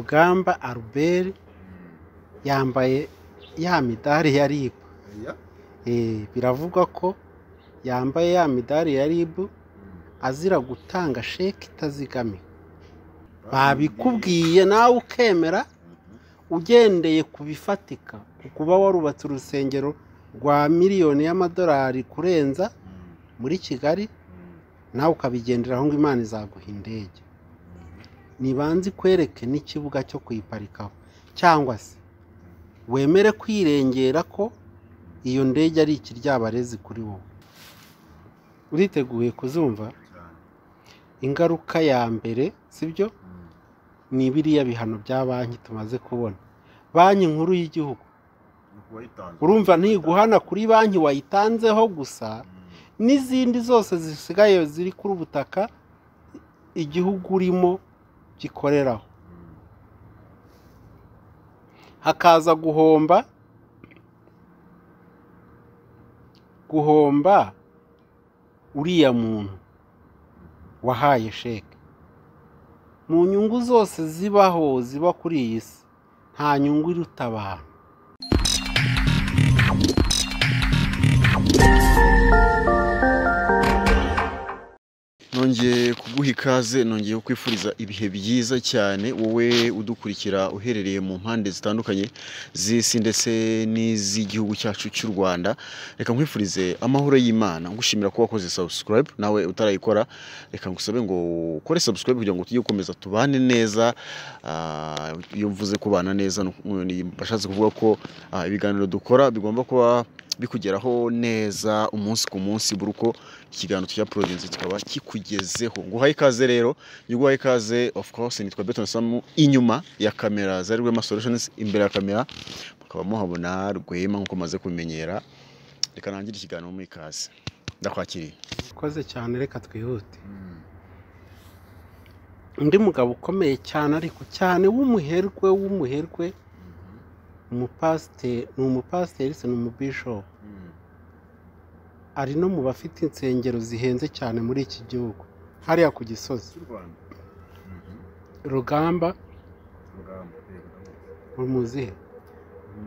Rugamba Albert yambaye ya midari ya RIB. Oya, Eh, biravugwa ko yambaye ya midari ya RIB azira gutanga sheki itazigamiwe. Babikubwiye nawe ukemera ugendeye ku bifatika ku kuba warubatse urusengero rwa miliyoni y'amadolari kurenza muri Kigali nawe ukabigenderaho ngo Imana izaguha indege. Nibanze ikwereke n'ikibuga cyo kuyiparikaho cyangwa se wemere kwirengera ko iyo ndege ari ikiryabarezi kuri wowe. Uriteguye kuzumva cyane. ingaruka ya mbere sibyo Mm. ni biriya bihano bya banki tumaze kubona banki nkuru y'igihugu Ni kuwayitanze. urumva ntiguhana kuri banki wayitanzeho gusa Mm. n'izindi zose zisigaye ziri kuri ubutaka igihugu urimo gikoreraho Mm. hakaza guhomba guhomba uriya muntu wahaye sheke mu nyungu zose zibaho ziba kuri iyi si nta nyungu iruta abantu nongeye kuguha ikaze nongeye kukwifuriza ibihe byiza cyane wowe udukurikira uherereye mu mpande zitandukanye z'isi ndetse n'iz'igihugu cyacu cy'u rwanda reka nkwifurize amahoro y'imana ngushimira ko wakoze subscribe nawe utarayikora reka ngusabe ngo ukore subscribe kugira ngo tujye gukomeza tubane neza Ah, iyo mvuze kubana neza ni- ni- bashatse kuvuga ko ah, ibiganiro dukora bigomba kuba bikugeraho neza umunsi ku munsi buri uko ikiganiro cya Providence kikaba kikugezeho nguhaye ikaze rero nguhaye ikaze of course nitwa Beton Samu inyuma ya kamera za Rwema Solutions imbere ya kamera mukaba muhabona Rwema nkuko maze kumenyera reka nangire ikiganiro mu ikaze ndakwakiriye ikoze cyane reka twihute Mm. undi mugabo ukomeye cyane ariko cyane w'umuherwe w'umuherwe umupasiteri ni umupasiteri se ni umubishopu Mm. ari no mu bafite insengero zihenze cyane muri iki gihugu hariya ku gisozi Cy'u Rwanda. Mhm. rugamba Rugamba, eh, Rugamba. rumuzihe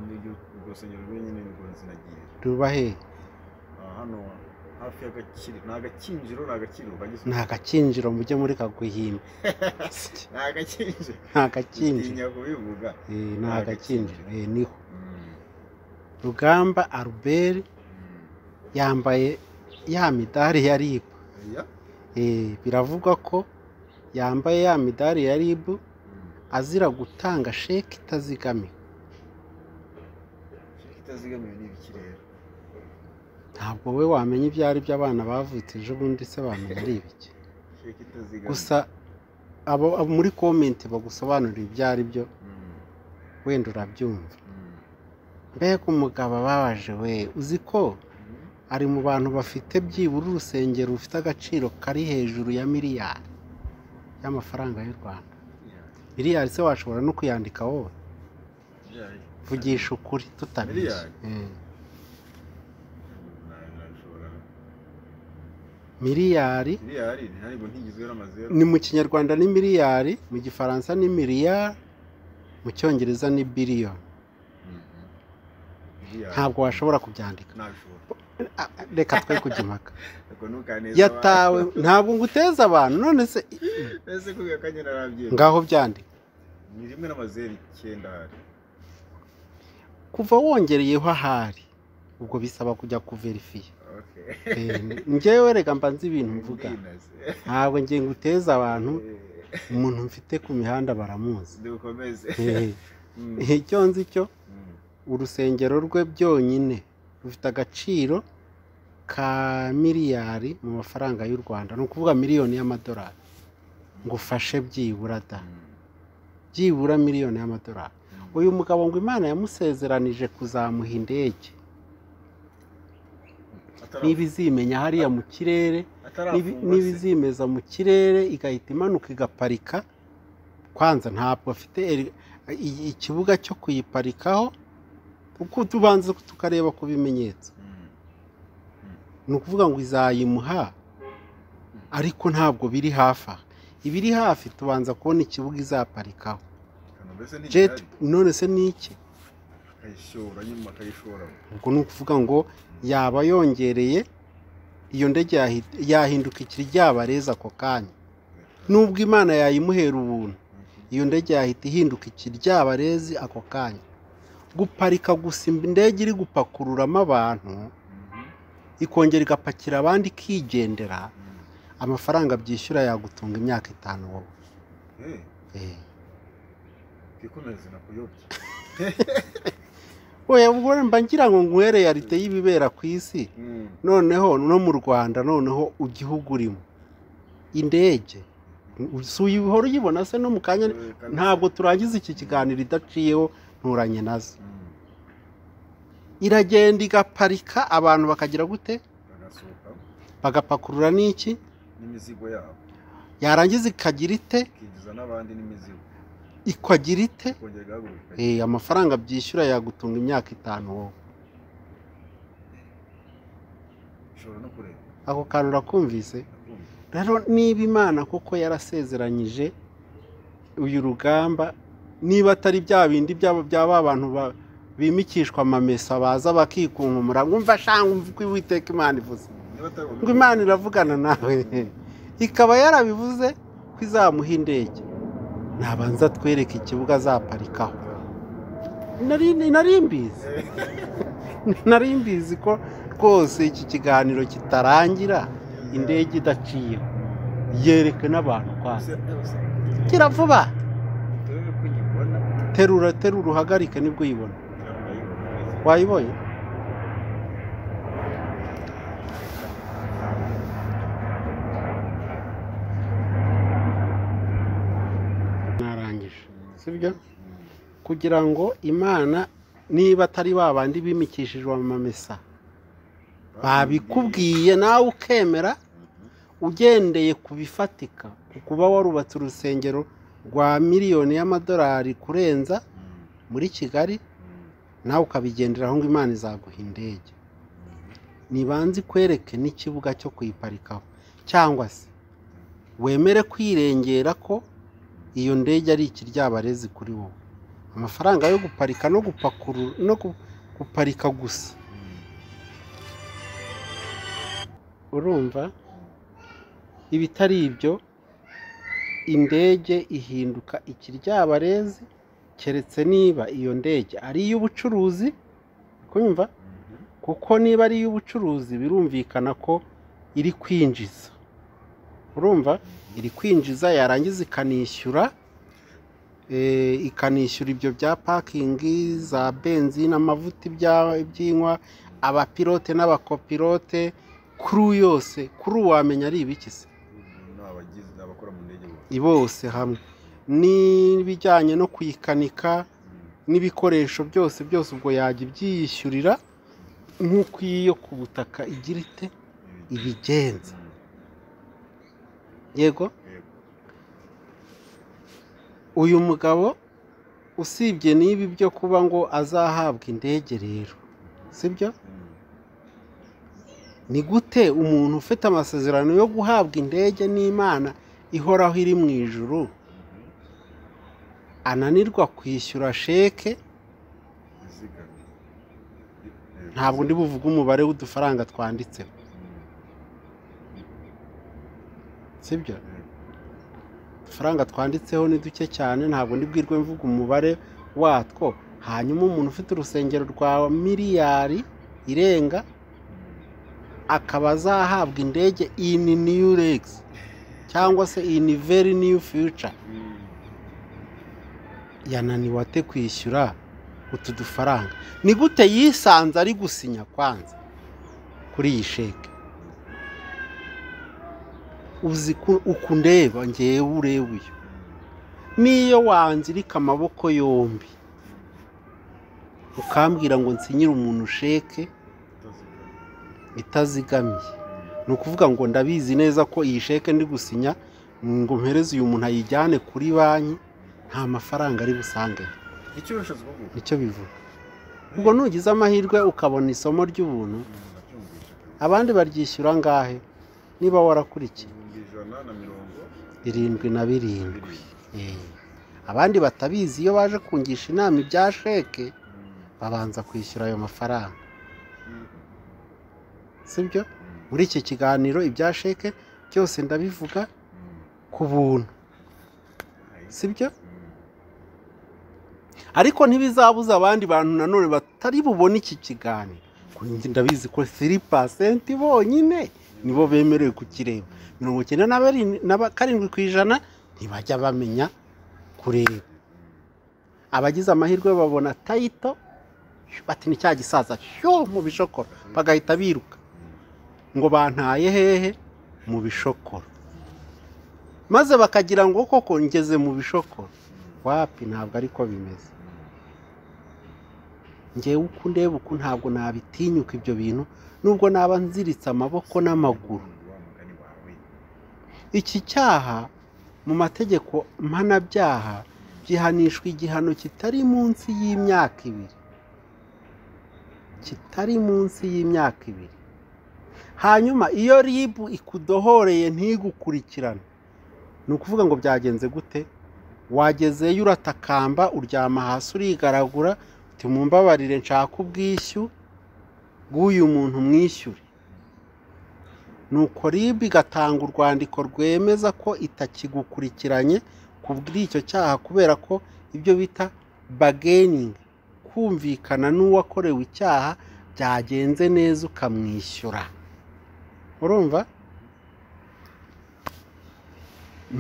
Niryo urusengero rwenyine nirwo nzinagiye. ruba hehe Ah, hano hafi y'agakiriro ni agakinjiro ni agakiriro kagizwe ni agakinjiro mujye muri kaguhimba Sya, ni agakinjiro ni agakinjiro utinya kubivuga Eh, ni Ni agakinjiro agakinjiro. Eh, niho Mm. rugamba albert yambaye ya midari ya ribu Oya, Eh, biravugwa ko yambaye ya midari ya ribu azira gutanga sheki itazigamiwe kitazigamiwe n'ibiki rero ntabwo we wamenya ibyo ari byo abana bavutse ejo bundi se bamenya ari ibiki sheki itazigamiwe gusa abo abo muri komenti bagusobanurira ibyo ari byo Mm. wenda urabyumva Mm. mbega umugabo ababaje we uzi ko Mm. ari mu bantu bafite byibura urusengero rufite agaciro kari hejuru ya miliyari y'amafaranga y'u rwanda Yeah. miliyari se washobora no kuyandika wowe Yeah. vugisha ukuri tutabeshya Miliyari? Eh, Na- nashobora miliyari miliyari ntabwo ntigizwe n'amazeru ni mu kinyarwanda ni miliyari mu gifaransa ni miliyari mu cyongereza ni biliyoni Mhm. Miliyari. ntabwo washobora kubyandika ntabishobora Ah, reka twe kujya impaka ariko ntukaneze yatawe ntabwo nguteza abantu none se abantu. ese kubera ko nyine arabyemera ngaho byandika ni rimwe n'amazeru icyenda hari kuva wongereyeho ahari ubwo bisaba kujya kuverifiya okay Eh, njyewe rega mba nzi ibintu mvuga Ndinaze. ntabwo ngiye nguteza abantu Eh, umuntu mfite ku mihanda baramuzi dukomeze Eh, Mm, eh, icyo nzi cyo mm, urusengero rwe byonyine rufite agaciro ka miliyari mu mafaranga y'u rwanda ni ukuvuga miliyoni y'amadolari ngufashe byibura da mm, byibura miliyoni y'amadolari mm. uyu mugabo ngo imana yamusezeranije kuzamuha indege Atara- n'ibizimenya hariya mu kirere n'ibi- atarafungwa se. n'ibizimeza mu kirere igahita imanuka igaparika kwanza ntabwo afite eri- i- ikibuga cyo kuyiparikaho uko tubanza tukareba ku bimenyetso Mm, ni ukuvuga ngo izayimuha ariko ntabwo biri hafi aha ibiri hafi tubanza kubona ikibuga izaparikaho mbese ni jet igihari. none se ni iki akayishora nyuma akayishora ubwo ni ukuvuga ngo yaba yongereye iyo ndege yahi- yahinduka ikiryabarezi ako kanya nubwo imana yayimuhera ubuntu iyo ndege yahita ihinduka ikiryabarezi ako kanya guparika gusa indege iri gupakururamo abantu ikongera igapakira abandi ikigendera amafaranga byishyura yagutunga imyaka itanu wowe Eh. twikomeze nakuyobye oya ubwo mba ngira ngo nguhere yarite y'ibibera ku isi noneho no mu rwanda noneho igihugu urimo indege si uyihora uyibona se no mu kanya ntabwo turangiza iki kiganiro idaciyeho nturanye nazo iragenda igaparika abantu bakagira gute bagasohoka bagapakurura n'iki n'imizigo yabo yarangiza ikagira ite ikinjiza n'abandi n'imizigo ikagira ite kongera igahaguruka Eh, amafaranga byishyura yagutunga imyaka itanu wowe ishobora no kureba ako kantu urakumvise ndakumva rero niba imana koko yarasezeranyije uyu rugamba niba atari bya bindi byaba byaba abantu ba- bimikishwa amamesa baza bakikunkumura ngo umva shanga umva uko uwiteka imana ivuze niba atari ngo imana iravugana nawe ikaba yarabivuze ko izamuha indege nabanza twereke ikibuga azaparikaho nari nari mbizi nari mbizi ko rwose iki kiganiro kitarangira indege idaciyeho yereke n'abantu kwazo kira vuba turebe ko nyibona terura terura uhagarike nibwo uyibona kugira ngo ayibone wayibonye narangije sibyo kugira ngo imana niba atari ba bandi bimikishijwe amamesa babikubwiye nawe ukemera ugendeye ku bifatika ku kuba warubatse urusengero rwa miliyoni y'amadolari kurenza muri kigali nawe ukabigenderaho ngo imana izaguha indege ntibanze ikwereke n'ikibuga cyo kuyiparikaho cyangwa se wemere kwirengera ko iyo ndege ari ikiryabarezi kuri wowe amafaranga yo guparika no gupakurura no gu- guparika gusa urumva ibitari ibyo indege ihinduka ikiryabarezi keretse niba iyo ndege ari iy'ubucuruzi kumva kuko niba ari iy'ubucuruzi birumvikana ko iri kwinjiza urumva iri kwinjiza yarangiza ikanishyura eh, ikanishyura ibyo bya pakingi za benzi n'amavuta ibya- iby'inywa abapilote n'abakopilote kuru yose kuru wamenya ari ibiki se ni abagizi ni abakora mu ndege bose bose hamwe n'ibijyanye no kuyikanika Mm. n'ibikoresho byose byose ubwo yajya ibyiyishyurira nk'uko iyi yo ku butaka igira ite Ibi- ibigenza Mm. yego Yego. uyu mugabo usibye n'ibi byo kuba ngo azahabwa indege rero sibyo Mm. ni gute umuntu ufite amasezerano yo guhabwa indege n'imana ihoraho iri mu ijuru Mhm. ananirwa kwishyura sheke Izigame. Yego. ntabwo ndi buvuge umubare w'udufaranga twanditseho Mm. sibyo Yego. udufaranga twanditseho ni duke cyane ntabwo ndibwirwe mvuga umubare watwo hanyuma umuntu ufite urusengero rwa miliyari irenga akaba azahabwa indege in new legs cyangwa se in very new future Mm. yananiwe ate kwishyura utu dufaranga ni gute yisanze ari gusinya kwanza kuri iyi sheke uzi ku- uku ndeba ngewe ureba uyu niyo wanzirika amaboko yombi ukambwira ngo nsinyire umuntu sheke Utazigama. itazigamiye Mm. ni ukuvuga ngo ndabizi neza ko iyi sheke ndi gusinya ngo mpereze uyu muntu ayijyane kuri banki nta mafaranga ari busange icyo ubushobozi bwo gukora nicyo bivuga ubwo nugize amahirwe ukabona isomo ry'ubuntu ndabyumvise abandi baryishyura angahe niba warakurikiye ibihumbi ijana na mirongo irindwi na birindwi birindwi Eh. abandi batabizi iyo baje kungisha inama ibya sheke babanza kwishyura ayo mafaranga sibyo muri iki kiganiro ibya sheke byose ndabivuga ku buntu sibyo ariko ntibizabuza abandi bantu nanone batari bubone iki kiganiro kuri njye ndabizi ko siri pasenti bonyine nibo bemerewe kukireba mirongo icyenda na bari- na ba- karindwi ku ijana ntibajya bamenya kureba abagize amahirwe babona tayito bati ni cya gisaza shyuh mu bishokoro bagahita biruka ngo bantaye hehe mu bishokoro maze bakagira ngo koko ngeze mu bishokoro wapi ntabwo ariko bimeze ngewe uko ndeba uku ntabwo nabitinyuka ibyo bintu nubwo naba nziritse amaboko n'amaguru iki cyaha mu mategeko mpanabyaha gihanishwa igihano kitari munsi y'imyaka ibiri kitari munsi y'imyaka ibiri hanyuma iyo ribu ikudohoreye ntigukurikirane ni ukuvuga ngo byagenze gute wagezeyo uratakamba uryama hasi urigaragura uti mumbabarire nshaka ubwishyu bw'uyu muntu mwishyure nuko rib igatanga urwandiko rwemeza ko itakigukurikiranye ku bw'icyo cyaha kubera ko ibyo bita bageningi kumvikana n'uwakorewe icyaha byagenze neza ukamwishyura urumva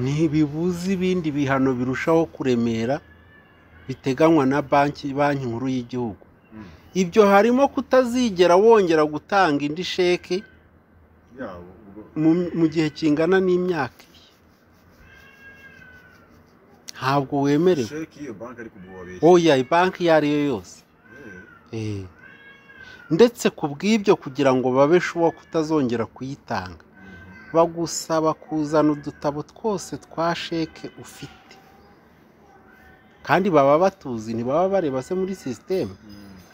ntibibuze ibindi bihano birushaho kuremera biteganywa na banki banki nkuru y'igihugu ibyo harimo kutazigera wongera gutanga indi sheki yabo ubwo mu mu gihe kingana n'imyaka ibiri. ntabwo wemerewe sheki iyo banki ari kumubabeshya oya banki iyo ari yo yose Eh. ndetse ku bw'ibyo kugira ngo babe shuwa kutazongera kuyitanga bagusaba kuzana udutabo twose twa sheke ufite kandi baba batuzi ntibaba bareba se muri sisiteme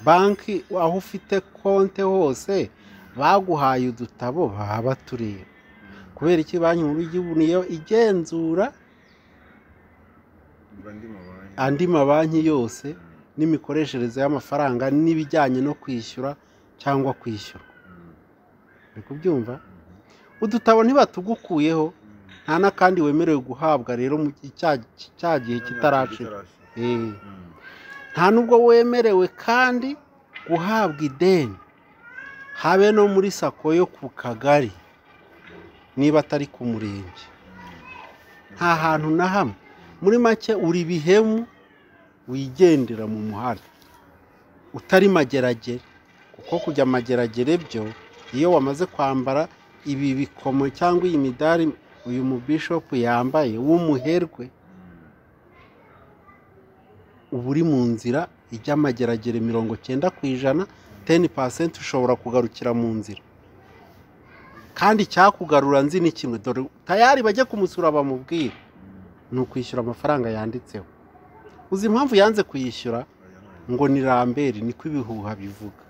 banki aho ufite konte hose baguhaye udutabo baba batureba kubera iki banki nkuru y'igihugu niyo igenzura mba ndi mu banki andi mabanki yose n'imikoreshereze y'amafaranga n'ibijyanye no kwishyura cyangwa kwishyura uri kubyumva udutabo ntibatugukuyeho nta n'akandi wemerewe guhabwa rero mu gihe cya- cya gihe kitarashira Eh. nta nubwo wemerewe kandi guhabwa ideni habe no muri sako yo ku kagari niba atari ku murenge nta hantu na hamwe muri make uri bihemu wigendera mu muhanda utari mageragere kuko kujya mageragere byo iyo wamaze kwambara ibi bikomo cyangwa iyi midari uyu mubishopu yambaye w'umuherwe uba uri mu nzira ijya amageragere mirongo cyenda ku ijana teni pasenti ushobora kugarukira mu nzira kandi icyakugarura nzi ni kimwe dore tayari bajya kumusura bamubwira ni ukwishyura amafaranga yanditseho uzi impamvu yanze kuyishyura ngo ni ramberi niko ibihuha bivuga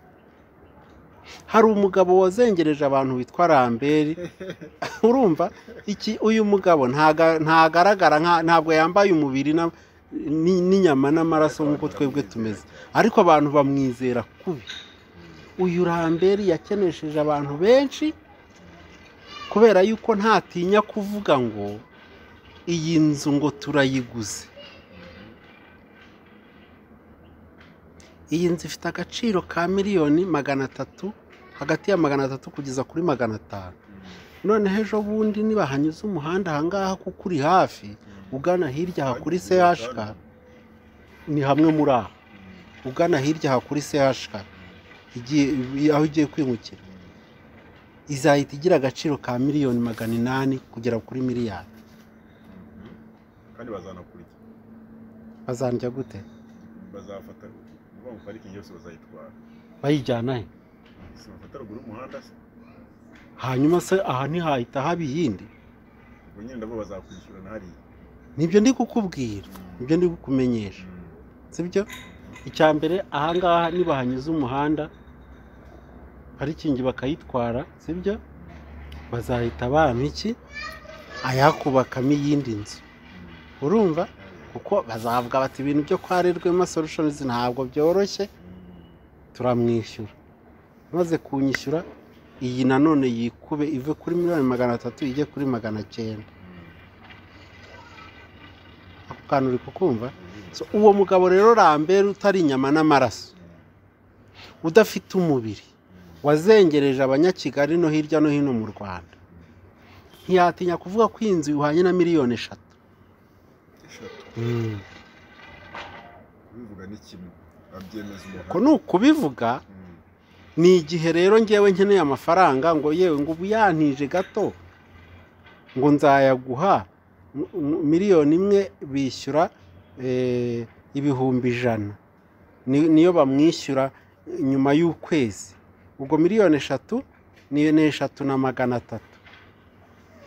hari umugabo wazengereje abantu witwa ramberi urumva iki uyu mugabo ntaga- ntagaragara nka- ntabwo yambaye umubiri na- ni- n'inyama n'amaraso nk'uko twebwe tumeze ariko abantu bamwizera kubi uyu ramberi yakenesheje abantu benshi kubera yuko ntatinya kuvuga ngo iyi nzu ngo turayiguze iyi nzu ifite agaciro ka miliyoni magana atatu hagati ya magana atatu kugeza kuri magana atanu noneho ejo bundi niba hanyuze umuhanda ahangaha kuko uri hafi ugana hirya aha kuri chk ni hamwe muri aho ugana hirya aha kuri chk igiye- aho igiye kwimukira izahita igira agaciro ka miliyoni magana inani kugera kuri miliyari kandi bazanakurikira bazandya gute bazafata kuvuga ngo parikingi yose bazayitwara bayijyana he si bafata ruguru y'umuhanda se hanyuma se aha ntihahita haba iyindi ubwo nyine nabo bazakwishyurana hariya nibyo ndi kukubwira nibyo ndi kukumenyesha sibyo icya mbere ahangaha niba hanyuze umuhanda parikingi bakayitwara sibyo bazahita bampa iki ayakubakamo iyindi nzu urumva Hariya. kuko bazavuga bati ibintu byo kwa rirwema solutions ntabwo byoroshye turamwishyura maze kunyishyura iyi nanone yikube ive kuri miliyoni magana atatu ijye kuri magana cyenda ako kantu uri kukumva So, uwo mugabo rero rambere utari inyama n'amaraso udafite umubiri wazengereje abanyakigali no hirya no hino mu rwanda ntiyatinya kuvuga ko iyi nzu ihwanye na miliyoni eshatu eshatu Mm. bivuga n'ikintu abyemeza ko ni ukubivuga umuntu ni igihe rero ngewe nkeneye amafaranga ngo yewe ngo ubu yantije gato ngo nzayaguha m- m- miliyoni imwe bishyura eh, ibihumbi ijana Ni- niyo bamwishyura nyuma y'ukwezi ubwo miliyoni eshatu ni ni eshatu na magana atatu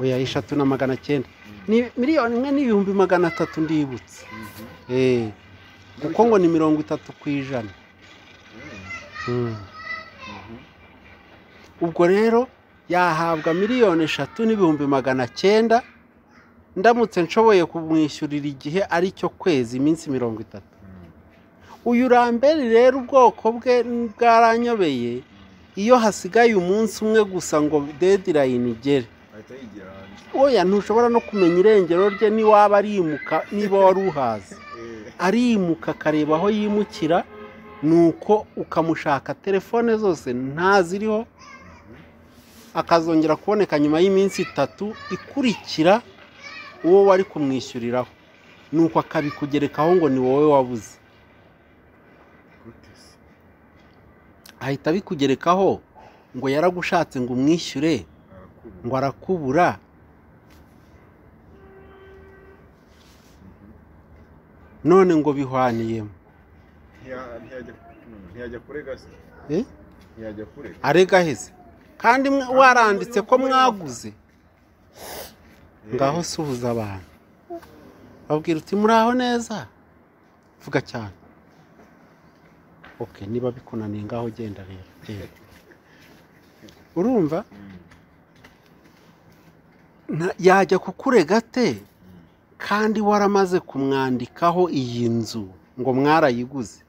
oya eshatu na magana cyenda ni miliyoni imwe n'ibihumbi magana atatu ndibutse Eh, kuko ngo ni mirongo itatu ku ijana Mm. ubwo rero yahabwa miliyoni eshatu n'ibihumbi magana cyenda ndamutse nshoboye kumwishyurira igihe ari cyo kwezi iminsi mirongo itatu uyu rambere rero ubwoko bwe bwaranyobeye iyo hasigaye umunsi umwe gusa ngo dedirayini igere ahita yigira hanze oya ntushobora no kumenya irengero rye niwaba arimuka niba wari uhazi Eh, arimuka akareba aho yimukira nuko ukamushaka telefone zose ntaziriho akazongera kuboneka nyuma y'iminsi itatu ikurikira uwo wari kumwishyuriraho nuko akabikugerekaho ngo ni wowe wabuze gute se? ahita abikugerekaho ngo yaragushatse ngo umwishyure Arakubura. ngo arakubura none ngo bihwaniyemo Ntiya- ntiyajya ntiyajya kurega se Eh? ntiyajya kurega arega aheze kandi mwe- waranditse ko mwaguze ngaho suhuza abantu babwira uti muraho neza vuga cyane ok niba bikunaniye ngaho genda rero genda urumva Nta- yajya kukurega te kandi waramaze kumwandikaho iyi nzu ngo mwarayiguze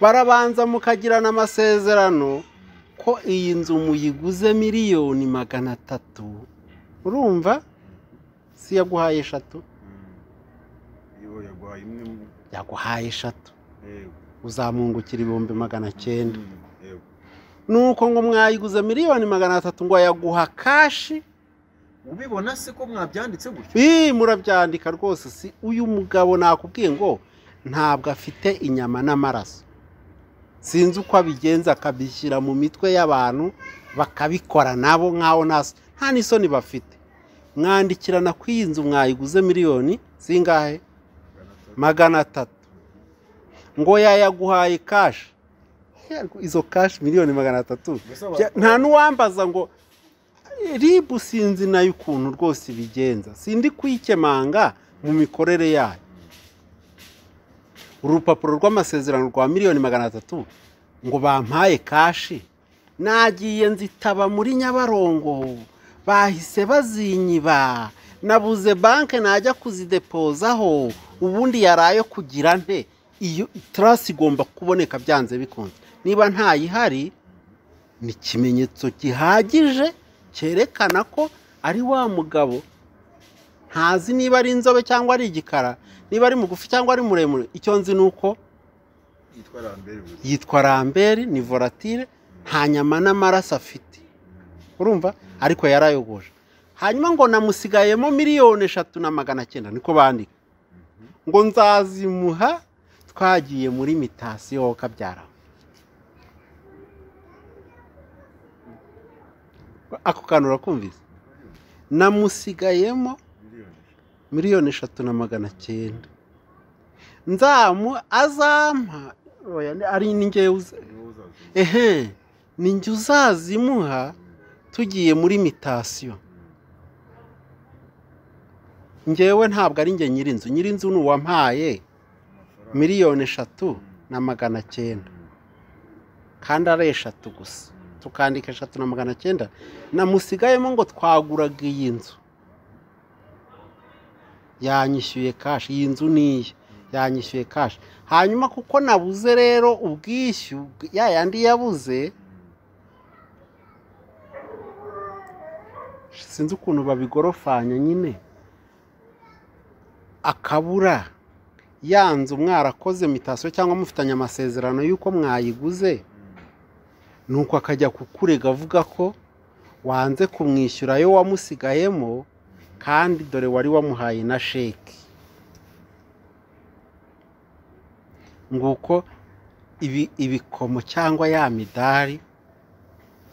barabanza mukagirana amasezerano ko iyi nzu muyiguze miliyoni magana atatu urumva si yaguhaye eshatu iyo yaguhaye imwe mu- yaguhaye eshatu yego uzamwungukira ibihumbi magana cyenda Mm, yego nuko ngo mwayiguze miliyoni magana atatu ngo yaguha kashi ubibona se ko mwabyanditse gutyo ii murabyandika rwose si uyu mugabo nakubwiye ngo ntabwo afite inyama n'amaraso sinzi uko abigenza akabishyira mu mitwe y'abantu bakabikora nabo nk'aho naso nta n'isoni bafite mwandikirana ku iyi nzu mwayiguze miliyoni zingahe magana atatu ngo yayaguhaye kashi Yarwo, izo kashi miliyoni magana atatu Mbese Bya- wa- nta n'uwambaza ngo ribu sinzi nayo ukuntu rwose ibigenza sindi kuyikemanga mu mikorere yayo urupapuro rw'amasezerano rwa miliyoni magana atatu ngo bampaye kashi nagiye nzitaba muri nyabarongo bahise bazinyiba nabuze banki najya kuzidepozaho ubundi yarayo kugira nte iyo tarasi igomba kuboneka byanze bikunze niba ntayihari ni ikimenyetso gihagije cyerekana ko ari wa mugabo ntazi niba ari inzobe cyangwa ari igikara niba ari mugufi cyangwa ari muremure icyo nzi ni uko yitwa rambere gusa yitwa rambere ni volatile nta nyama n'amaraso afite urumva ariko yarayogoje hanyuma ngo namusigayemo miliyoni eshatu na magana cyenda niko bandika ngo nzazimuha twagiye muri mitasiyo kabyaraho ako kantu urakumvise namusigayemo miliyoni eshatu. miliyoni eshatu na magana cyenda nzamu azampa oya, ni- ari ninjye uza- niwo uzazana. ehe ninjye uzazimuha tugiye muri mitasiyo ngewe ntabwo ari njye nyirinzu nyirinzu ni uwampaye Amafaranga. miliyoni eshatu na magana cyenda kandi ari eshatu gusa tukandika eshatu na magana cyenda namusigayemo ngo twaguraga iyi nzu yanyishyuye kashi iyi nzu niye yanyishyuye kashi hanyuma kuko nabuze rero ubwishyu ya yandi yabuze sinzi ukuntu babigorofanya nyine akabura ya nzu mwarakoze mitasiyo cyangwa mufitanye amasezerano y'uko mwayiguze nuko akajya kukurega avuga ko wanze kumwishyura ayo wamusigayemo kandi dore wari wamuhaye na sheki nguko ibi ibikomo cyangwa ya midari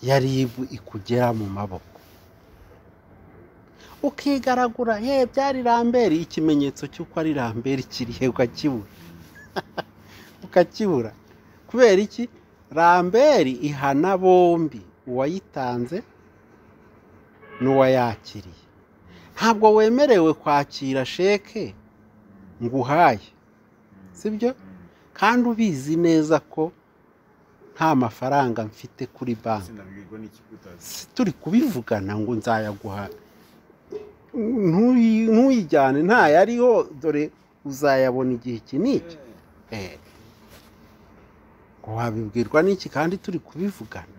ya ribu ikugera mu maboko ukigaragura ye byari rambere ikimenyetso cy'uko ari rambere kirihe ukakibura ukakibura kubera iki rambere ihana bombi uwayitanze n'uwayakiriye ntabwo wemerewe kwakira sheke ngo uhaye sibyo kandi ubizi neza ko nta mafaranga mfite kuri banki sinabwirwa n'ikigo utazi si turi kubivugana ngo nzayaguha ntuyi- ntuyijyane ntayariho dore uzayabona igihe iki n'iki Eh. Ngo wabibwirwa n'iki kandi turi kubivugana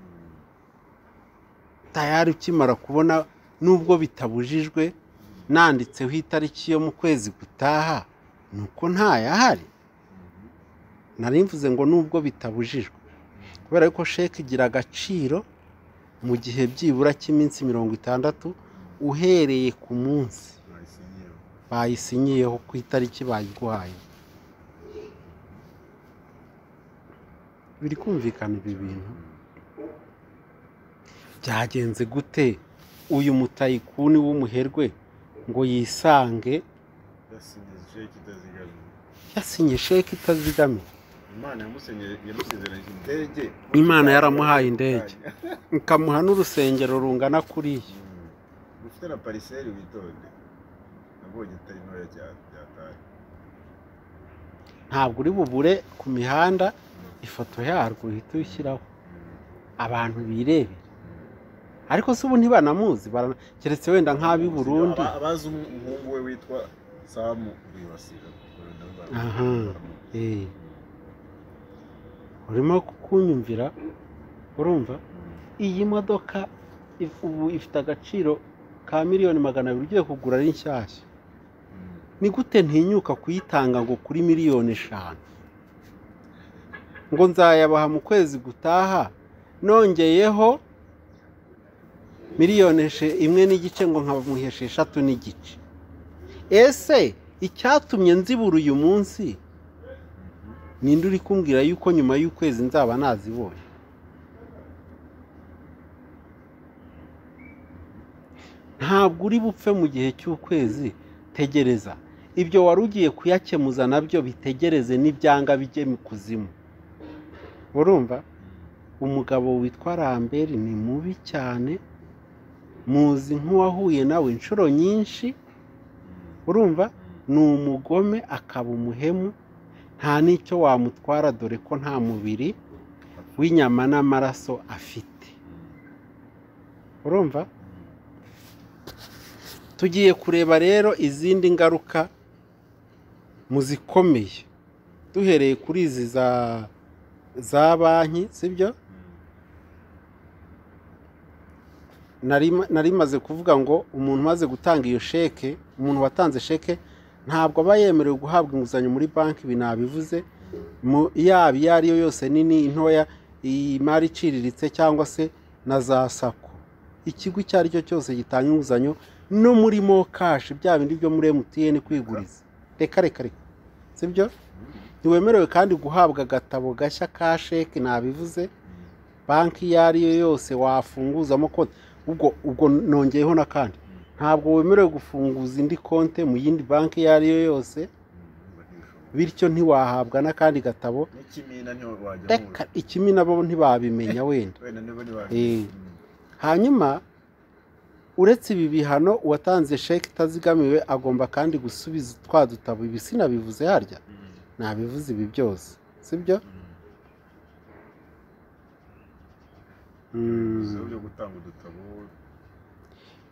tayari ukimara kubona nubwo bitabujijwe nanditseho itariki yo mu kwezi gutaha ni uko ntayahari nari mvuze ngo nubwo bitabujijwe kubera ko sheke igira agaciro mu gihe byibura cy'iminsi mirongo itandatu uhereye ku munsi bayisinyiyeho bayisinyiyeho ku itariki bayiguhaye biri kumvikana ibi bintu byagenze gute uyu mutayikuni w'umuherwe ngo yisange yasinye sheki itazigamye yasinye sheke itazigamiye imana yamusenyere- yamusezeranyije indege Imana yaramuhaye indege. ikamuha n'urusengero rungana kuriya Mm. ufite na pariseri witonde nabonye itari ntoya cyane byataye ntabwo uri bubure ku mihanda ifoto yarwo uhita uyishyiraho abantu birebera ariko se ubu ntibanamuzi barana- keretse wenda nk'ab'i Burundi Aba- abazi umu- umuhungu we witwa samu wibasira Urabona ba- Aha. Eh, urimo kunyumvira urumva iyi modoka if- ubu ifite agaciro ka miliyoni magana abiri ugiye kugura ari nshyashya Mm. ni gute ntinyuka kuyitanga ngo kuri miliyoni eshanu ngo nzayabaha mu kwezi gutaha nongeyeho miliyoni eshe- imwe n'igice ngo nkamuhesha eshatu n'igice ese icyatumye nzibura uyu munsi ninde uri kumbwira yuko nyuma y'ukwezi nzaba nazibonye ntabwo uri bupfe mu gihe cy'ukwezi tegereza ibyo wari ugiye kuyakemuza nabyo bitegereze n'ibyanga bijye mu kuzimu urumva umugabo witwa ramberi ni mubi cyane muzi nk'uwahuye nawe inshuro nyinshi urumva ni umugome akaba umuhemu nta n'icyo wamutwara dore ko nta mubiri w'inyama n'amaraso afite urumva tugiye kureba rero izindi ngaruka mu zikomeye duhereye kuri izi za za banki sibyo nari nari maze kuvuga ngo umuntu umaze gutanga iyo sheke umuntu watanze sheke ntabwo aba yemerewe guhabwa inguzanyo muri banki ibi nabivuze mu- yaba iyo ari yo yose nini intoya imari iciriritse cyangwa se na za sako ikigo icyo ari cyo cyose gitanga inguzanyo no muri mo kashi bya bindi byo muri emutiyeni kwiguriza reka reka reka sibyo ntiwemerewe kandi guhabwa agatabo gashya ka sheke nabivuze banki iyo ari yo yose wafunguzamo konti ubwo ubwo nongeyeho na kandi ntabwo wemerewe gufunguza indi konti mu yindi banki iyo ari yo yose bityo ntiwahabwa n'akandi gatabo n'ikimina ntiwajya reka ikimi nabo ntibabimenya wenda wenda niba Eh. hanyuma uretse ibi bihano uwatanze sheke itazigamiwe agomba kandi gusubiza twa dutabo ibi sinabivuze harya nabivuze ibi byose sibyo Mm. byo gutanga udutabo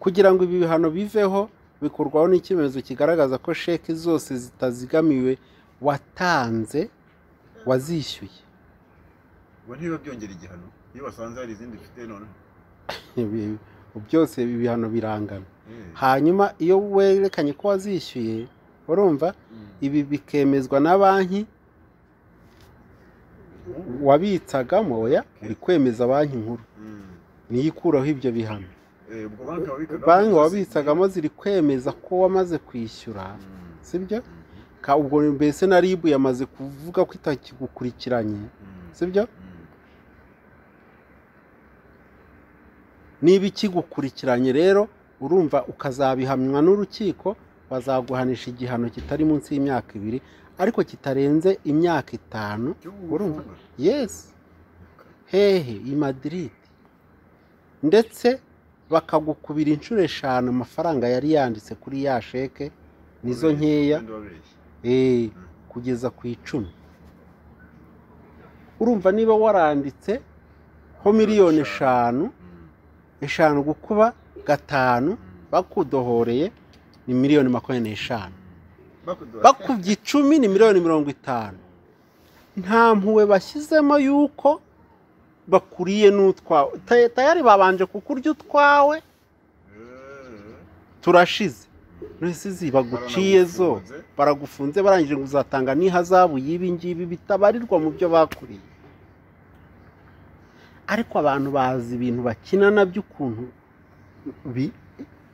kugira ngo ibi bihano biveho bikurwaho n'icyemezo kigaragaza ko sheki zose zitazigamiwe watanze wazishyuye ubwo ntibiba byongera igihano iyo basanze hari izindi ufite noneho Ibi- byose ibi bihano birangana Eh, hanyuma iyo werekanye ko wazishyuye urumva mm, ibi bikemezwa na banki wabitsagamo oya uri kwemeza banki nkuru mm. niyo ikuraho ibyo bihano Eh, ubwo banki wabikaga banki wabitsagamo ziri kwemeza ko wamaze kwishyura Mm, sibyo mm, Ka- ubwo mbese na ribu yamaze kuvuga ko itakigukurikiranye mm, sibyo mm. niba ikigukurikiranye rero urumva ukazabihamywa n'urukiko bazaguhanisha igihano kitari munsi y'imyaka ibiri ariko kitarenze imyaka itanu Cy'ubu Urumva? butumwa. yesi hehe i Madrid ndetse bakagukubira inshuro eshanu amafaranga yari yanditse kuri ya sheke nizo Wabeshya, nkeya wenda wabeshya. eh, Mm. kugeza ku icumi urumva niba waranditse ho miliyoni eshanu Mm, eshanu gukuba gatanu mm, bakudohoreye ni miliyoni makumyabiri n'eshanu mm. Bakudora. bakubye icumi ni miliyoni mirongo itanu nta mpuwe bashyizemo y'uko bakuriye n'utwawe Ta- tayari babanje kukurya utwawe Eh, turashize nuresizi baguciye zo baramufunze. baragufunze barangije ngo uzatanga n'ihazabu y'ibi ngibi bitabarirwa mu byo bakuriye ariko abantu bazi ibintu bakina nabyo ukuntu bi-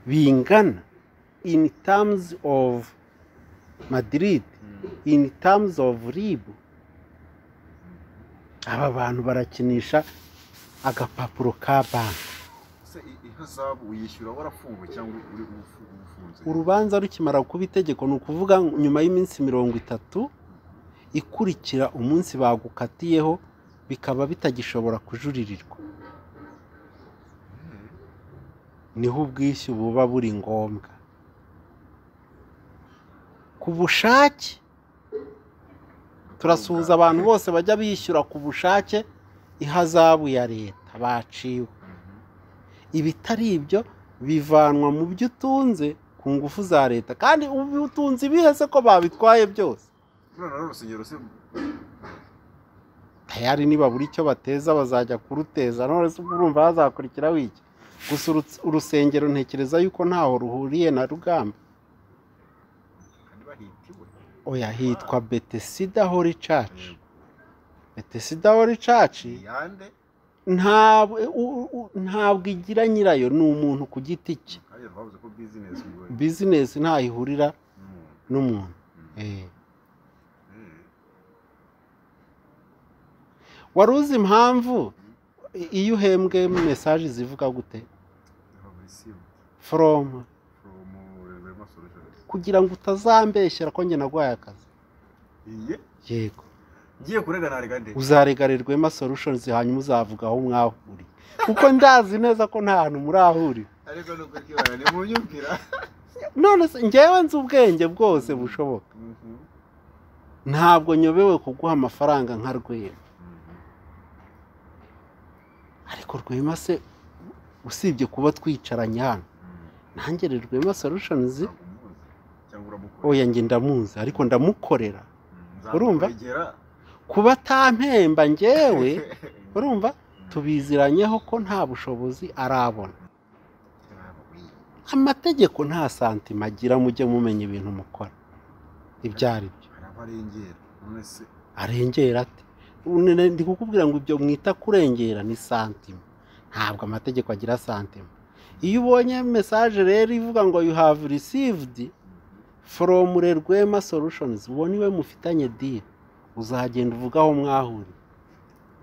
bingana in terms of madrid Mm, in terms of rib aba bantu barakinisha agapapuro ka banki se i- ihazabu uyishyura warafunguwe cyangwa uri ufu- ufunze urubanza rukimara kuba itegeko ni ukuvuga nyuma y'iminsi mirongo itatu ikurikira umunsi bagukatiyeho bikaba bitagishobora kujuririrwa Eh, niho ubwishyu buba buri ngombwa ku bushake turasuhuza abantu bose bajya bishyura ku bushake ihazabu ya leta baciwe Mhm. ibitari ibyo bivanwa mu byo utunze ku ngufu za leta kandi ubu utunze ibihe se ko babitwaye byose Ruriya na rusengero se tayari nibabura icyo bateza bazajya kuruteza none se urumva hazakurikiraho iki gusa uru- urusengero ntekereza yuko ntaho ruhuriye na rugamba kandi bahitiwe oya hitwa betesida hori caci Yego. betesida hori caci yande ntabwo u- u- ntabwo igira nyirayo ni umuntu ku giti cye kandi twavuze ko bizinesi ngo bizinesi ntaho ihurira Mm, n'umuntu mm, Eh. mm. wari uzi impamvu i- iyo uhembwe mesaje zivuga gute Fabricium foromu from Rema Solutions. kugira ngo utazambeshyera ko njye naguhaye akazi Iye yego ngiye kurega narega nde uzaregarerwa ema solutions hanyuma uzavuga aho mwahuriye kuko ndazi neza ko nta hantu murahurira ariko nuko kibara ni mu nyumvira none se njyewe nzi ubwenge bwose bushoboka Mhm. ntabwo nyobewe kuguha amafaranga nka rwema Mhm. ariko rwema se usibye kuba twicaranye hano Mhm. nanjye rero rwema solutions Ntabwo umuzi. cyangwa uramukora oya njye ndamuzi ariko ndamukorera Mhm. urumva? Nzamukwegera. kuba atampemba njyewe urumva Mhm. tubiziranyeho ko nta bushobozi arabona Ntabwo wiye. amategeko nta santima agira mujye mumenya ibintu mukora ibyo ari byo hari abarengera none se arengera ate Une- ne- ndi kukubwira ngo ibyo mwita kurengera ni santima ntabwo amategeko agira santima iyo ubonye mesaje rero ivuga ngo you have received from rwema solutions uwo niwe mufitanye deal uzagenda uvuga aho mwahuriye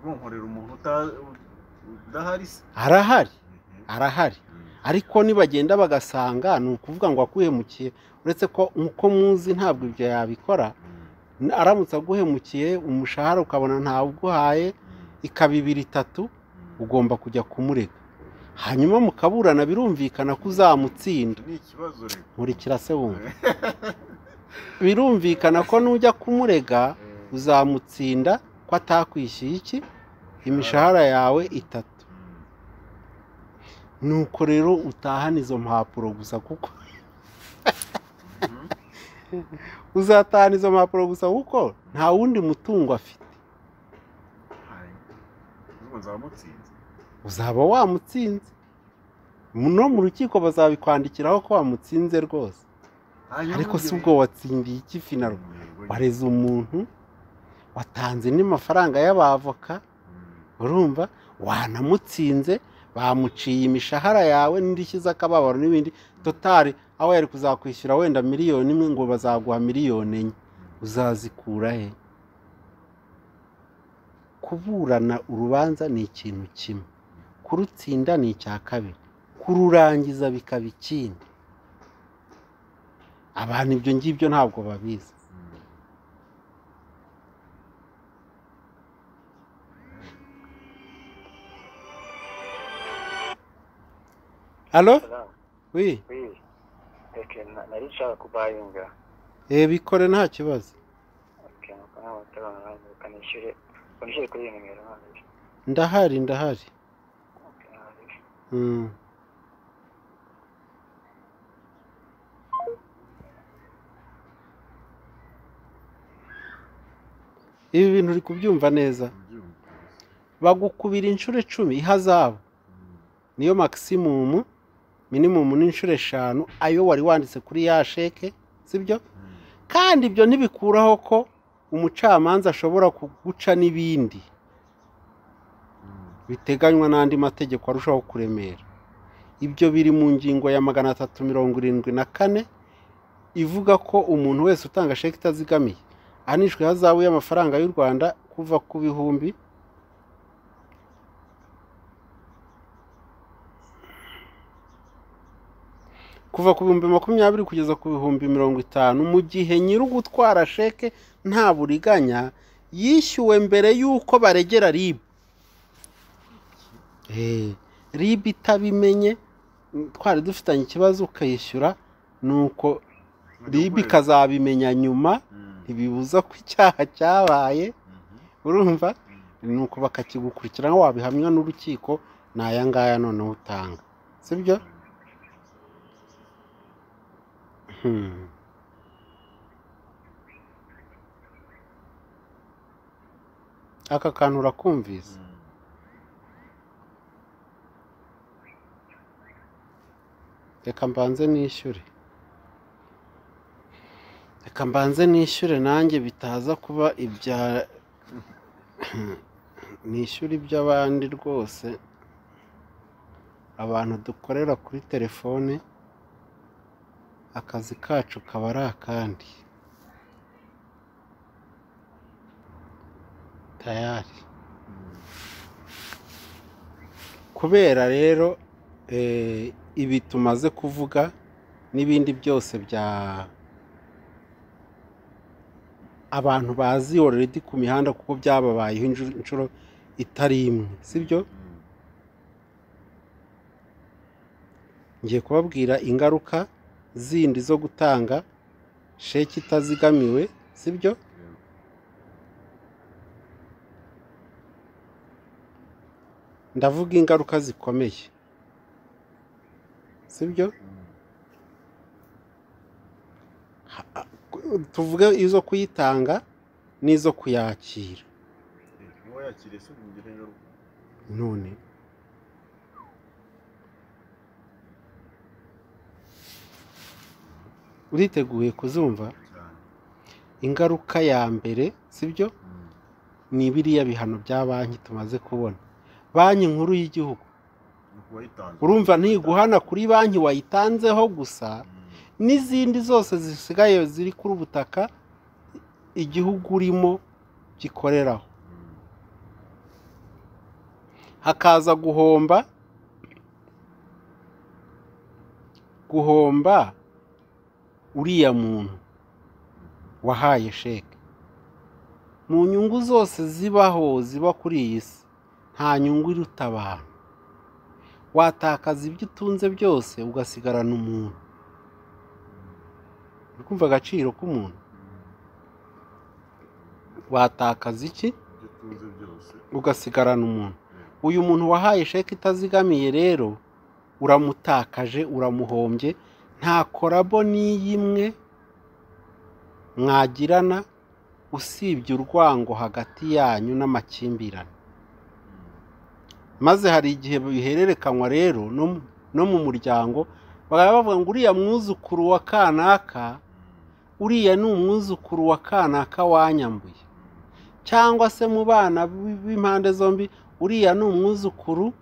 nkonkorera umuntu uta- udahari se arahari Mhm. arahari Mhm. ariko nibagenda bagasanga ni ukuvuga ngo akuhemukiye uretse ko uko muzi ntabwo ibyo yabikora Mhm. aramutse aguhemukiye umushahara ukabona ntawe uguhaye Mhm. ikaba ibiri itatu Mhm. ugomba kujya kumurega hanyuma mukaburana birumvikana ko uzamutsinda ni ikibazo reka nkurikira se wumva birumvikana ko nujya kumurega uzamutsinda ko atakwishyuye iki imishahara yawe itatu Mhm. nuko rero utahana izo mpapuro gusa kuko uzatahana izo mpapuro gusa kuko nta wundi mutungo afite ubwo nzaba mutsinze uzaba wamutsinze no mu rukiko bazabikwandikiraho ko wamutsinze rwose ariko si ubwo watsindiye iki finaro wareze umuntu watanze n'amafaranga y'abavoka urumva wanamutsinze bamuciye imishahara yawe n'indishyi z'akababaro n'ibindi totari aho yari kuzakwishyura wenda miliyoni imwe ngo bazaguha miliyoni enye uzazikura he kuburana urubanza ni ikintu kimwe kurutsinda ni icya kabiri kururangiza bikaba ikindi abantu ibyo ngibyo ntabwo babizi halo wi reka nari nshaka kubayinga eh, bikore nta kibazo kanishyure unishyure kuri iyi nimero noneho. ndahari ndahari Okay, noneho. Mm. ibi bintu uri kubyumva neza bagukubira inshuro icumi ihazabu niyo makisimumu minimumu ni inshuro eshanu ayo wari wanditse kuri ya sheke sibyo kandi ibyo ntibikuraho ko umucamanza ashobora kuguca n'ibindi biteganywa n'andi mategeko arushaho kuremera ibyo biri mu ngingo ya magana atatu mirongo irindwi na kane ivuga ko umuntu wese utanga sheki itazigamiye anishwe ihazabu y'amafaranga y'u rwanda kuva ku bihumbi kuva ku bihumbi makumyabiri kugeza ku bihumbi mirongo itanu mu gihe nyiri ugutwara sheke nta buriganya yishyuwe mbere y'uko baregera ribu ribu itabimenye twari dufitanye ikibazo ukayishyura ni uko ribu ikazabimenya nyuma ntibibuza ko icyaha cyabaye urumva ni uko bakakigukurikirana wabihamywa n'urukiko ni aya ngaya noneho utanga sibyo Hmm. aka kantu urakumvise reka mbanze nishyure reka mbanze nishyure nanjye bitaza kuba ibya nishyure iby'abandi rwose abantu dukorera kuri telefone akazi kacu kaba ari akandi tayari kubera rero eh, ibi tumaze kuvuga n'ibindi byose bya abantu bazi ororedi ku mihanda kuko byababayeho inju- inshuro itari imwe sibyo ngiye kubabwira ingaruka zindi zo gutanga sheki itazigamiwe sibyo ndavuga ingaruka zikomeye sibyo Ha- tuvuge izo kuyitanga n'izo kuyakira uwo yakiriye se umugire ingaruka none uriteguye kuzumva cyane ingaruka ya mbere sibyo ni biriya bihano bya banki tumaze kubona banki nkuru y'igihugu ni kuwayitanze urumva ntiguhana kuri banki wayitanzeho gusa n'izindi zose zisigaye ziri kuri ubutaka igihugu urimo gikoreraho hakaza guhomba guhomba uriya muntu wahaye sheke mu nyungu zose zibaho ziba kuri iyi si nta nyungu iruta abantu watakaza ibyo utunze byose ugasigarana umuntu uri kumva agaciro k'umuntu watakaza iki ibyo utunze byose ugasigarana umuntu uyu muntu wahaye sheke itazigamiye rero uramutakaje uramuhombye nta korabo n'iy'imwe mwagirana usibye urwango hagati yanyu n'amakimbirane maze hari igihe bihererekanywa rero no mu- no mu muryango bakaba bavuga ngo uriya mwuzukuru wa kanaka uriya ni umwuzukuru wa kanaka wanyambuye cyangwa se mu bana b- b'impande zombi uriya ni umwuzukuru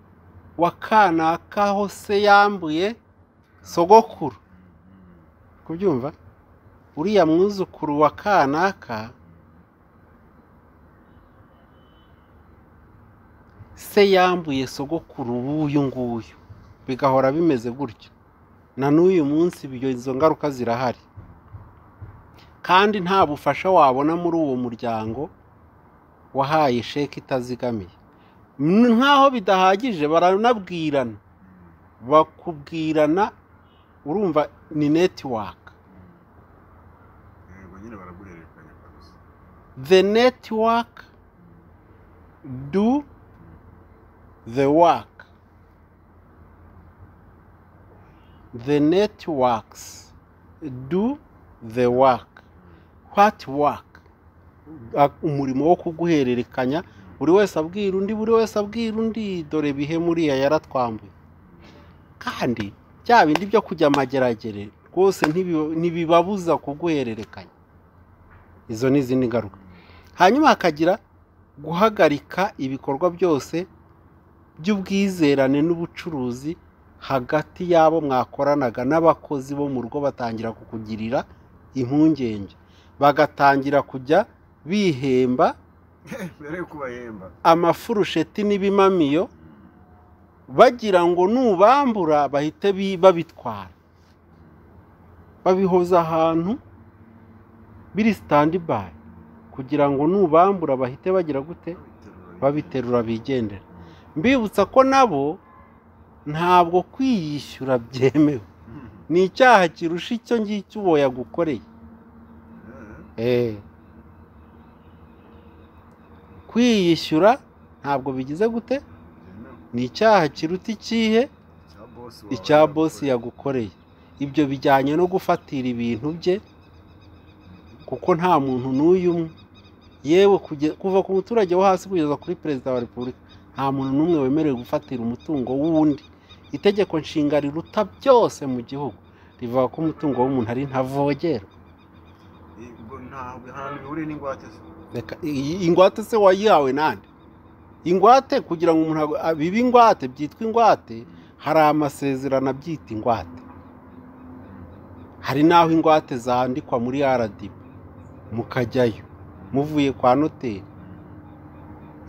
wa kanaka hose yambuye sogokuru kubyumva uriya mwuzukuru wa kanaka se yambuye sogokuru w'uyu nguyu bigahora bimeze gutyo na n'uyu munsi ibyo- izo ngaruka zirahari kandi nta bufasha wabona muri uwo muryango wahaye sheke itazigamiye N- nk'aho bidahagije baranabwirana bakubwirana urumva ni netiwaka yego nyine baraguhererekanya kabisa the network do the work the networks do the work what work Ah, umurimo wo kuguhererekanya buri wese abwira undi buri wese abwira undi dore bihe muriya yaratwambuye kandi bya bindi byo kujya amageragere rwose ntibi- ntibibabuza kuguhererekanya izo ni izindi ngaruka hanyuma hakagira guhagarika ibikorwa byose by'ubwizerane n'ubucuruzi hagati y'abo mwakoranaga n'abakozi bo mu rugo batangira kukugirira impungenge bagatangira kujya bihemba mbere yuko ubahemba amafurusheti n'ibimamiyo bagira ngo nubambura bahite bi- babitwara babihoza ahantu biri sitandibayi kugira ngo nubambura bahite bagira gute babiterura bigendera mbibutsa ko nabo ntabwo kwiyishyura byemewe ni icyaha kirusha icyo ngicyo uwo yagukoreye Eh. kwiyishyura ntabwo bigize gute ni icyaha kiruta ikihe icya bosi yagukoreye ibyo bijyanye no gufatira ibintu bye kuko nta muntu n'uyu umwe yewe kuge- kuva ku muturage wo hasi kugeza kuri perezida wa repubulika nta muntu n'umwe wemerewe gufatira umutungo w'undi itegeko nshinga riruta byose mu gihugu rivuga ko umutungo w'umuntu ari ntavogerwa ntabwo ahantu bihuriye n'ingwate se reka iyi- ingwate se wayihawe nande ingwate kugira ngo umuntu agu- abibe ingwate byitwa ingwate hari amasezerano abyita ingwate hari n'aho ingwate zandikwa muri rdb mukajyayo muvuye kwa noteri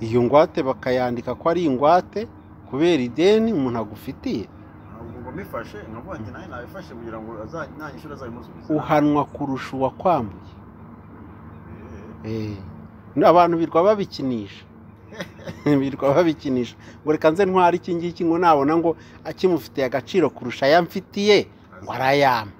iyo ngwate bakayandika ko ari ingwate kubera ideni umuntu agufitiye ntabwo uba umifashe nkavuga ngo nawe nabifashe kugira ngo aza- nanyishyura azabimusubize uhanwa kurusha uwakwambuye Eh, Eh, abantu birwa babikinisha birwa babikinisha ngo reka nze ntware iki ngiki ngo nabona ngo akimufitiye agaciro kurusha aya mfitiye ngo arayampa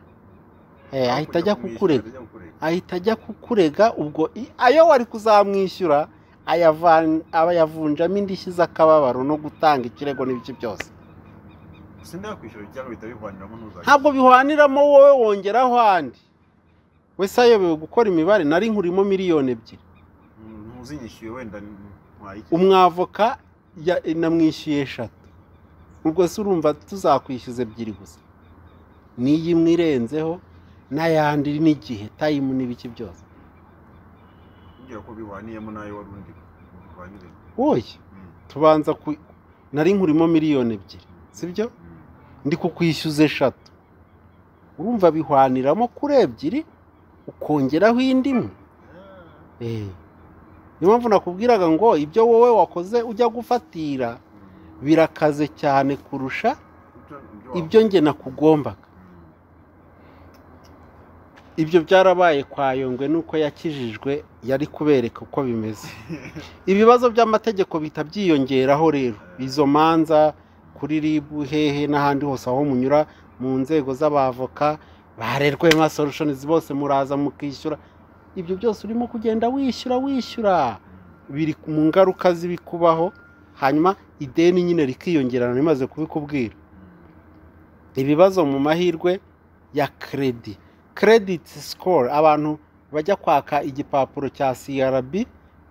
Eh, ahita ajya kukurega Ajya kukurega. ahita ajya kukurega ubwo i- ayo wari kuzamwishyura ayavan- aba yavunjamo indishyi z'akababaro no gutanga ikirego n'ibiki byose gusa ndakwishyura cyangwa bihita bihwaniramo ntuzajya ntabwo bihwaniramo wowe wongeraho ahandi wese ayobewe gukora imibare nari nkurimo miliyoni ebyiri ntuzinyishyuye wenda ntwaye iki umwavoka ya- namwishyuye eshatu ubwo se urumva tuzakwishyuza ebyiri gusa n'iyi imwe irenzeho n'ayandi n'igihe tayimu n'ibiki byose kumbwira ko bihwaniyemo nayo wari undi bihwanire wowe tubanza ku nari nkurimo miliyoni ebyiri sibyo ndi kukwishyuza eshatu urumva bihwaniramo kuri ebyiri ukongeraho indi imwe Eh. niyo mpamvu nakubwiraga ngo ibyo wowe wakoze ujya gufatira birakaze cyane kurusha ibyo nge nakugombaga ibyo byarabaye kwa yongwe nuko yakijijwe yari kubereka uko bimeze ibibazo by'amategeko bihita byiyongeraho rero izo manza kuri ribu hehe n'ahandi hose aho munyura mu nzego z'abavoka barerwe nka solutions bose muraza mukishyura ibyo byose urimo kugenda wishyura wishyura biri mu ngaruka z'ibikubaho hanyuma ideni nyine rikiyongerana rimaze kubikubwira ibibazo mu mahirwe ya keredi kerediti sikoro abantu bajya kwaka igipapuro cya crb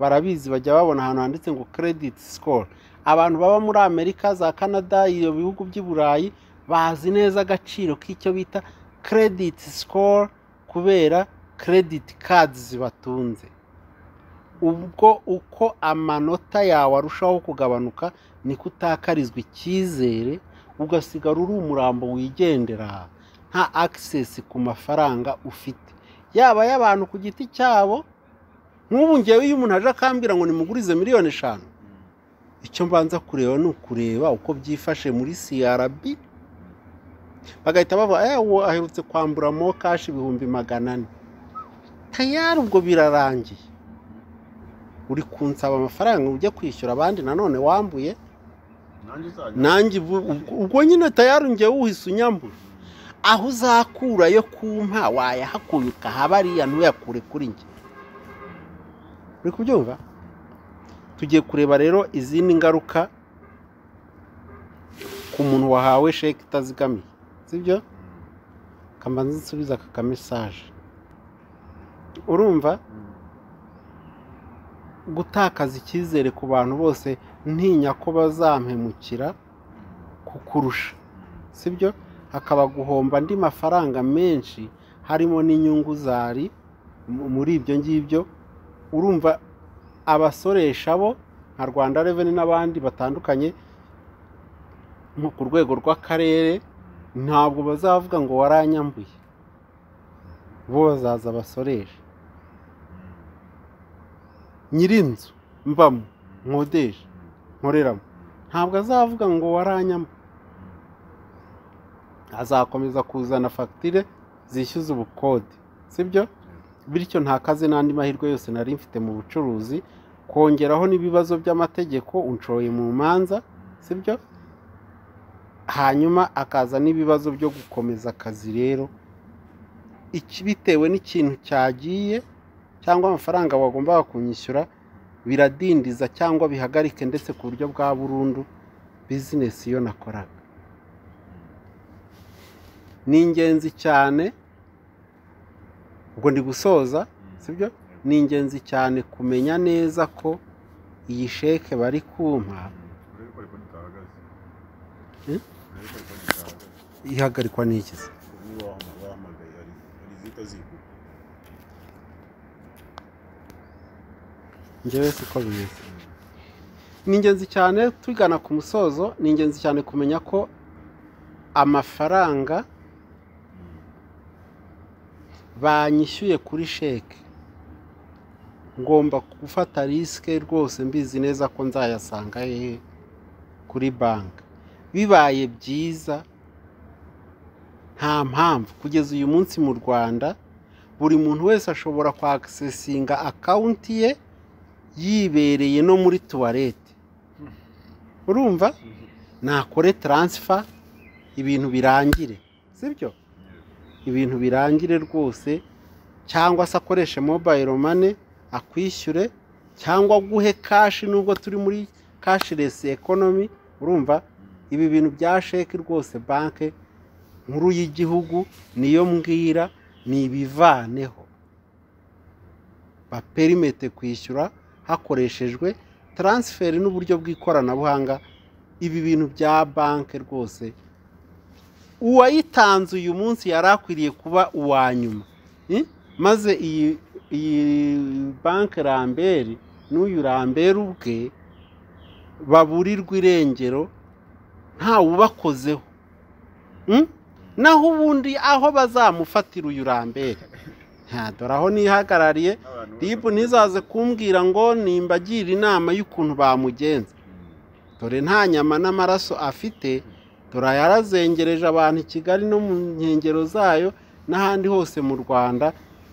barabizi bajya babona ahantu handitse ngo kerediti sikoro abantu baba muri amerika za canada ibyo bihugu by'i burayi bazi neza agaciro k'icyo bita kerediti sikoro kubera kerediti kadizi batunze ubwo uko amanota yawe arushaho kugabanuka niko utakarizwa icyizere ugasigara uri umurambo wigendera nta akisesi ku mafaranga ufite yaba ay'abantu ku giti cyabo nk'ubu ngewe iyo umuntu aje akambwira ngo nimugurize miliyoni eshanu icyo mbanza kureba ni ukureba uko byifashe muri crb bagahita bavuga eh uwo aherutse kwambura mo kashi ibihumbi magana ane tayari ubwo birarangiye uri kunsaba amafaranga ngo ujye kwishyura abandi nanone wambuye nanjye uzajya nanjye ubu- ubwo- ubwo nyine tayari ngewe uhise unyambura aho uzakura yo kumpa wayahakuye ukahaba ariya ntuyakure kuri njye uri kubyumva tugiye kureba rero izindi ngaruka ku muntu wahawe sheke itazigamiye sibyo kamanza nsubiza aka kamesaje urumva gutakaza icyizere ku bantu bose ntinya ko bazampemukira kukurusha sibyo hakaba guhomba andi mafaranga menshi harimo n'inyungu zari mu- muri ibyo ngibyo urumva abasoresha bo nka rwanda reveni n'abandi batandukanye nko ku rwego rw'akarere ntabwo bazavuga ngo waranyambuye bo bazaza abasoresha nyir'inzu mbamo nkodesha nkoreramo ntabwo azavuga ngo waranyambuye azakomeza kuzana fagitire zishyuza ubukode sibyo bityo ntakaze n'andi mahirwe yose nari mfite mu bucuruzi kongeraho n'ibibazo by'amategeko unshoye mu manza sibyo hanyuma akaza n'ibibazo byo gukomeza akazi rero iki bitewe n'ikintu cyagiye cyangwa amafaranga wagombaga kunyishyura biradindiza cyangwa bihagarike ndetse ku buryo bwa burundu bizinesi iyo nakoraga ni ingenzi cyane ubwo ndi gusoza sibyo ni ingenzi cyane kumenya neza ko iyi sheke bari kumpa urebe ko ariko ntitahagaze Hmm? urebe ko ariko ntitahagaze ihagarikwa n'iki se ubu wahama- wahamagaye hari hari izihita zikuka njyewe siko bimeze ni ingenzi cyane tugana ku musozo ni ingenzi cyane kumenya ko amafaranga banyishyuye kuri sheke ngomba gufata risike rwose mbizi neza ko nzayasanga hehe kuri banki bibaye byiza nta mpamvu kugeza uyu munsi mu rwanda buri muntu wese ashobora kwakisesinga akawunti ye yibereye no muri tuwarete urumva nakore taransifa ibintu birangire sibyo ibintu birangire rwose cyangwa se akoreshe mobayiro mane akwishyure cyangwa aguhe kashi nubwo turi muri kashiresi ekonomi urumva ibi bintu bya sheki rwose banki nkuru y'igihugu niyo mbwira ni ibivaneho baperimete kwishyura hakoreshejwe taransiferi n'uburyo bw'ikoranabuhanga ibi bintu bya banki rwose uwayitanze uyu munsi yari akwiriye kuba uwa nyuma Eh? maze iyi iyi banki ramberi n'uyu ramberi ubwe baburirwa irengero ntawe ubakozeho Mm? naho ubundi aho bazamufatira uyu ramberi nta dore aho nihagarariye Abantu bose ribu bafite- ntizaze kumbwira ngo nimbagira inama y'ukuntu bamugenza Mm. dore nta nyama n'amaraso afite dore yarazengereje abantu i kigali no mu nkengero zayo n'ahandi hose mu rwanda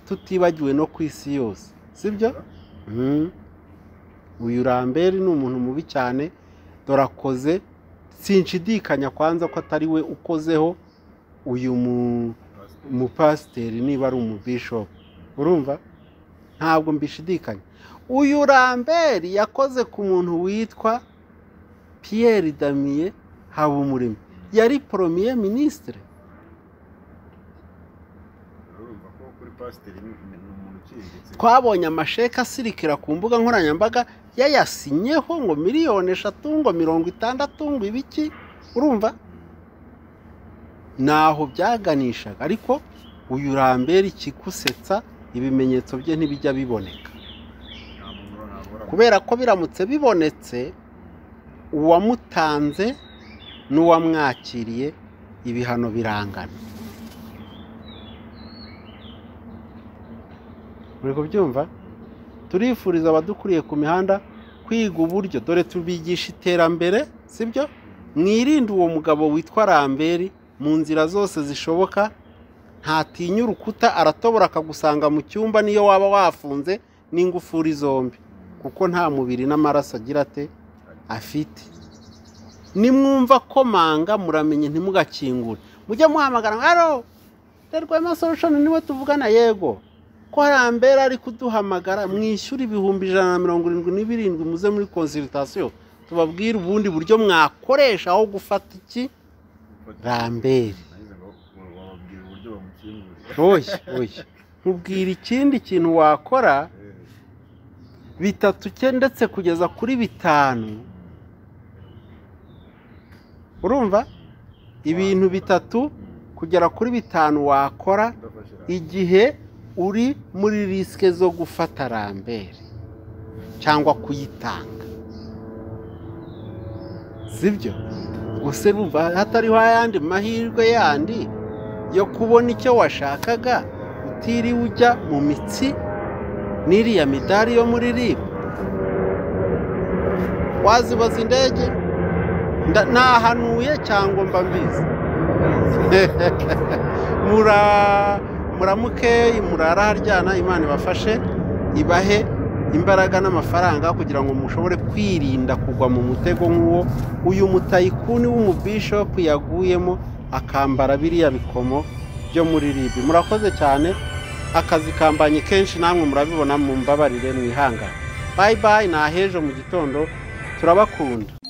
tutibagiwe no ku isi yose sibyo Mm. uyu ramberi ni umuntu mubi cyane dore akoze sinshidikanya kwanza ko atari we ukozeho uyu mu umupasiteri niba ari umubishopu urumva ntabwo mbishidikanya uyu ramberi yakoze ku muntu witwa piyeri damiye habumuremyi yari poromiye minisitire pasiteri ni ni umuntu uciriritse twabonye amasheke asirikira ku mbuga nkoranyambaga yayasinyeho ngo miliyoni eshatu ngo mirongo itandatu ngo ibiki urumva ntaho byaganishaga ariko uyu urambera ikigusetsa ibimenyetso bye ntibijya biboneka nta muntu nabura kubera ko biramutse bibonetse uwamutanze n'uwamwakiriye ibihano birangana muri kubyumva turifuriza abadukuriye ku mihanda kwiga uburyo dore tubigisha iterambere sibyo mwirinde uwo mugabo witwa ramberi mu nzira zose zishoboka ntatinya urukuta aratobora akagusanga mu cyumba niyo waba wafunze n'ingufuri zombi kuko nta mubiri n'amaraso agira ate afite nimwumva komanga muramenye ntimugakingure mujye muhamagara ngo haro rwema solushoni niwe tuvugana yego ko hambere ari kuduhamagara mwishyura ibihumbi ijana na mirongo irindwi n'ibirindwi muze muri konsiritasiyo tubabwire ubundi buryo mwakoresha aho gufata iki rambere nagize ngo wababwira uburyo bamukingurira oya oya nkubwira ikindi kintu wakora Eh, bitatu cye ndetse kugeza kuri bitanu urumva ibintu bitatu kugera kuri bitanu wakora ndafashe iriya. igihe uri muri risike zo gufata rambere cyangwa kuyitanga sibyo gusa urumva hatariho ayandi mahirwe yandi yo kubona icyo washakaga utiriwe ujya mu mitsi n'iriya midari yo muri ribu wazibaza indege Nda- nahanuye cyangwa mba mbizi mura muramuke murara haryana imana ibafashe ibahe imbaraga n'amafaranga kugira ngo mushobore kwirinda kugwa mu mutego nk'uwo uyu mutayikuni w'umubishopu yaguyemo akambara biriya bikomo byo muri ribi murakoze cyane akazi kambanye kenshi namwe murabibona mu mbabarire mwihangane bayi bayi ni ahejo mu gitondo turabakunda